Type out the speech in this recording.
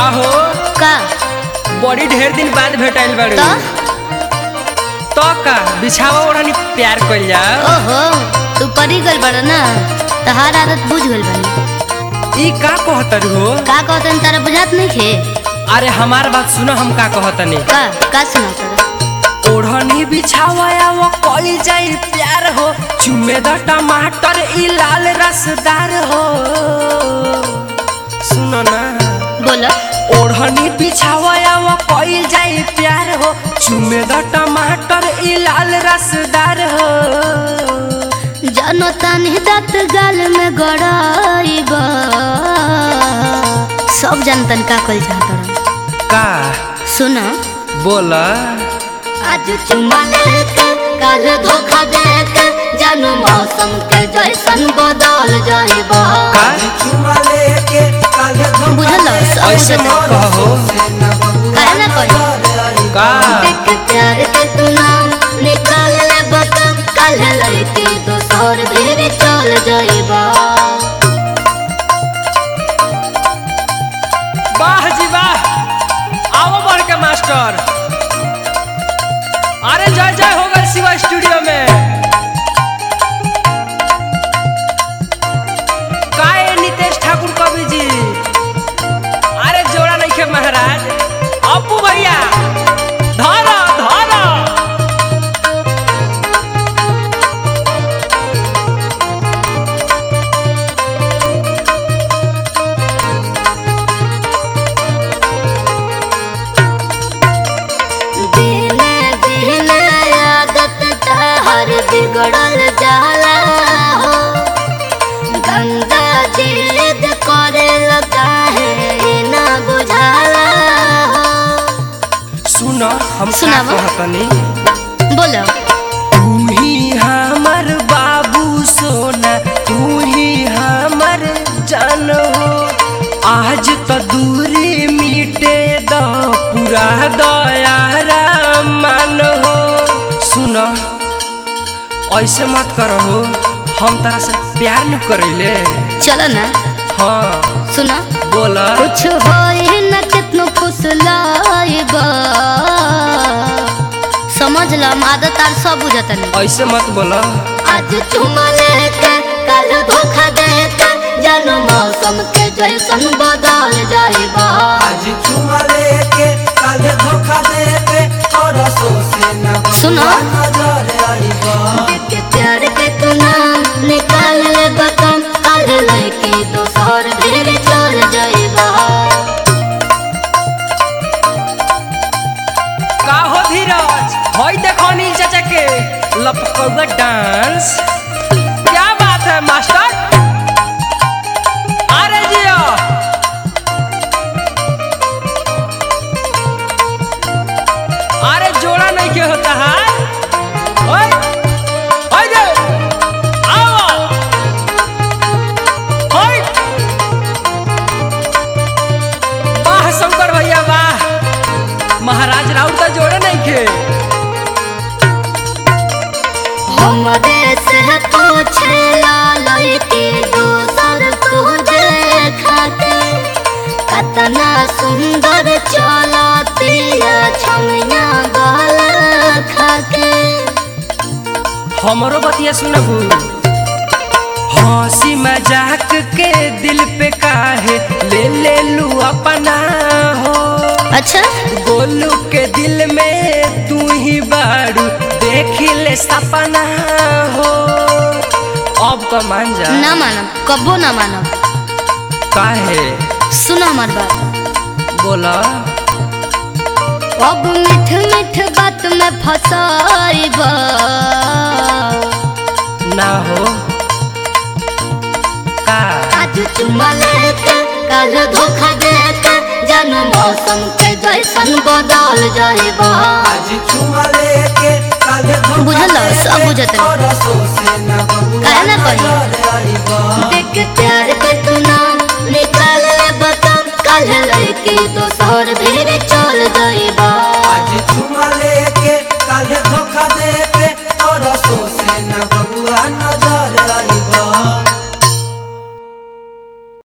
का हो का बड़ी ढेर दिन बाद भेटाइल बाड़ू तो तो का बिछावा ओढ़नी प्यार कइल जाओ ओहो तू परी गल बड़ा ना तहार आदत बुझ गल बनी ई का कहतर हो का कहतन तारा बुझात नहीं खे अरे हमार बात सुनो हम का कहतनी का का सुना तारा ओढ़नी बिछावा वो कइल जाई प्यार हो चुमे द टमाटर ई लाल रसदार हो सुनो ना बोलो ओढ़नी बिछावा वो कइल जाई प्यार हो चुमे द टमाटर ई लाल रसदार हो जानो तानी दात गाल में गड़ाइबा सब जानतन का कल चाहत का सुना बोला आज चुम्मा लेके कल धोखा देके जानू मौसम के जैसन बदल जाइबा का बुझल सब ऐसे बुझल। मत कहो काहे ना कही का देख प्यार के तू नाम निकाल ले बतम कल लड़की दोसर भी चल जाइबा वाह जी वाह आओ बढ़ के मास्टर अरे जय जय हो गए शिवा स्टूडियो में काए नितेश ठाकुर कवि जी अरे जोड़ा नहीं के महाराज अपू भैया धारा धारा दिन दिन आदत तहर बिगड़ल जाला हो गंदा जिद करे लगा है ना बुझाला हो सुनो हम का सुनावा। कहतनी बोलो तू ही हमर बाबू सोना तू ही हमर जान हो आज तो दूरी मिटे द पूरा दयारा मान हो सुनो ऐसे मत करो हम तारा से प्यार न करेले चलो ना हाँ सुनो बोला कुछ होई न कितनो फुसलाइबा समझ लो हम आदत आर सब बुझतन ऐसे मत बोला आज चुमा लेके कल धोखा देके जानो मौसम के जैसन बदल जाइबा आज चुमा लेके कल धोखा देके और से न सुनो। नजर आईबा के प्यार के तू नाम निकाल ले बकम कल लड़की दोसर भी चल जाइबा का हो धीरज होई देखो अनिल चाचा के लपकौआ डांस क्या बात है मास्टर अरे जियो अरे जोड़ा नहीं के होता है ओए ओए जे आओ ओए वाह शंकर भैया वाह महाराज राउत का जोड़े नहीं खे हमरे से पूछे ला लड़की दोसर तू देखा के कतना सुंदर चलतिया छमिया गला खाके हमरो बतिया सुनबू हंसी मजाक के दिल पे काहे ले ले लू अपना हो अच्छा गोलू के दिल में तू ही बारू देख ले सपना हो अब तो मान जा ना मानब कबो ना मानब काहे सुनो हमार बात बोला अब मिठ मिठ बात में फसाइब ना हो का आज चुमा लेके कल धोखा देके जन मौसम के जैसन बदल जाइबा आज चुमा लेके कल धोखा बुझल सब बुझत और से न काहे ना कही? नजर आईबा देख प्यार के तू